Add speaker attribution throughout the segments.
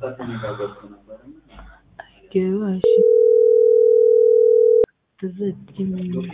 Speaker 1: ገባሽ ትዘጊም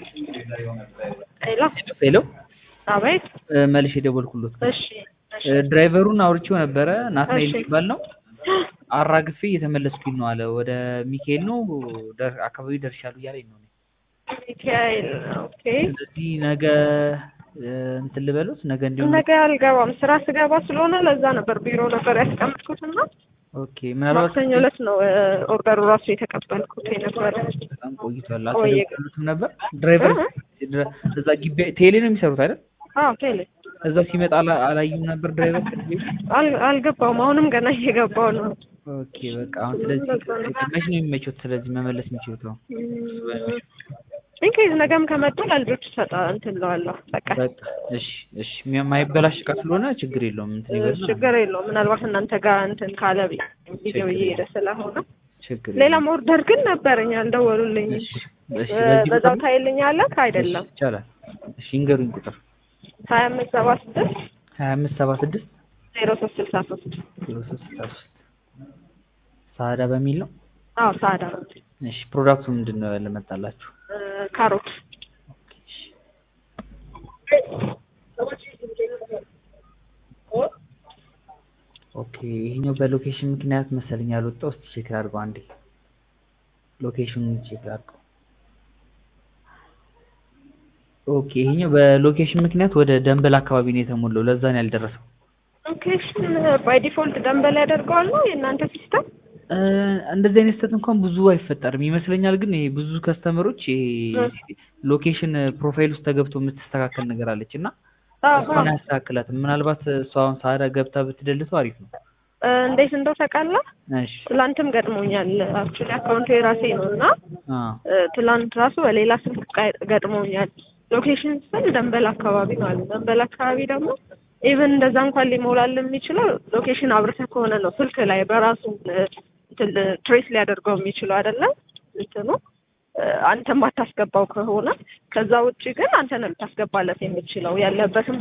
Speaker 2: ሄሎ
Speaker 1: ሄሎ
Speaker 2: አቤት።
Speaker 1: መልሽ የደወልኩሎት
Speaker 2: እሺ እሺ
Speaker 1: ድራይቨሩን አውርቼው ነበረ ናትናኤል
Speaker 2: እሺ።
Speaker 1: የሚባል ነው አራግፌ እየተመለስኩኝ ነው አለ ወደ ሚካኤል ነው ደር- አካባቢ ደርሻለሁ እያለኝ ነው
Speaker 2: ሚካኤል ኦኬ።
Speaker 1: ስለዚህ ነገ እ፣ እንትን ልበሉት ነገ እንዲሆን
Speaker 2: ነገ አልገባም ስራ ስገባ ስለሆነ ለዛ ነበር ቢሮ ነበር ያስቀመጥኩት እና
Speaker 1: ኦኬ ምናልባት
Speaker 2: ማክሰኞ ዕለት ነው እ፣ ኦርደሩ ራሱ የተቀበልኩት የነበረ።
Speaker 1: በጣም ቆይቷል
Speaker 2: ቆየ።
Speaker 1: አልተደወሉትም ነበር ድራይቨር ድረ- እዛ ግቢ ቴሌ ነው የሚሰሩት አይደል
Speaker 2: አዎ ቴሌ
Speaker 1: እዛ ሲመጣ አላ- አላዩም ነበር ድራይቨር
Speaker 2: አል- አልገባውም። አሁንም ገና እየገባው ነው።
Speaker 1: ኦኬ በቃ አሁን ስለዚህ መች ነው የሚመቸው ስለዚህ መመለስ የሚችሉት ነው
Speaker 2: ኢንኬዝ ነገም ከመጡ ለልጆች ሰጣ እንትን እለዋለሁ። በቃ
Speaker 1: በቃ እሺ እሺ የማይበላሽ እቃ ስለሆነ ችግር የለውም እንትን ይበልና
Speaker 2: ችግር የለውም። ምናልባት እናንተ ጋር እንትን ካለ ብዬ ቪዲዮ እየሄደ ስለሆነ
Speaker 1: ችግር
Speaker 2: ሌላም ኦርደር ግን ነበረኝ አልደወሉልኝ።
Speaker 1: እሺ እሺ
Speaker 2: እ፣
Speaker 1: በዚህ
Speaker 2: በዛው
Speaker 1: ቁጥር
Speaker 2: ታይልኛለህ አይደለም?
Speaker 1: እሺ፣ ይቻላል እሺ ይንገሩኝ ቁጥር
Speaker 2: ሀያ አምስት ሰባ ስድስት
Speaker 1: ሀያ አምስት ሰባ ስድስት
Speaker 2: ዜሮ ሶስት ስልሳ ሶስት
Speaker 1: ዜሮ ሶስት ስልሳ ሶስት ሳዳ በሚል ነው
Speaker 2: አዎ ሳዳ ነው።
Speaker 1: እሺ ፕሮዳክቱ ምንድን ነው ያለመጣላችሁ
Speaker 2: እ፣ ካሮት
Speaker 1: ኦኬ ይሄኛው በሎኬሽን ምክንያት መሰለኝ ያልወጣው እስቲ ቼክ አድርገው አንዴ ሎኬሽኑን ቼክ አድርገው ኦኬ ይሄኛው በሎኬሽን ምክንያት ወደ ደንበል አካባቢ ነው የተሞላው ለዛ ነው ያልደረሰው
Speaker 2: ሎኬሽን ባይ ዲፎልት ደንበል ያደርገዋል ነው የእናንተ ሲስተም?
Speaker 1: እ፣ እንደዚህ አይነት ስህተት እንኳን ብዙ አይፈጠርም ይመስለኛል ግን ይሄ ብዙ ከስተመሮች ይሄ ሎኬሽን ፕሮፋይል ውስጥ ተገብቶ የምትስተካከል ነገር አለች እና እሷን አያስተካክላትም ምናልባት እሷ አሁን ሳዳ ገብታ ብትደልተው አሪፍ ነው
Speaker 2: እ፣ እንዴት እንደው ታውቃለህ?
Speaker 1: እሺ
Speaker 2: ትላንትም ገጥሞኛል። አክቹዋሊ አካውንቱ የራሴ ነው እና
Speaker 1: አ
Speaker 2: እ፣ ትላንት ራሱ በሌላ ስልክ ቃ- ገጥሞኛል። ሎኬሽን ስል ደንበል አካባቢ ነው አሉ። ደንበል አካባቢ ደግሞ ኢቨን እንደዛ እንኳን ሊሞላል የሚችለው ሎኬሽን አብርተህ ከሆነ ነው ስልክ ላይ በራሱ እ፣ እንትን ትሬስ ሊያደርገው የሚችለው አይደለም እንትኑ እ፣ አንተ ማታስገባው ከሆነ ከዛ ውጭ ግን አንተ ነው ልታስገባለት የምችለው ያለበትን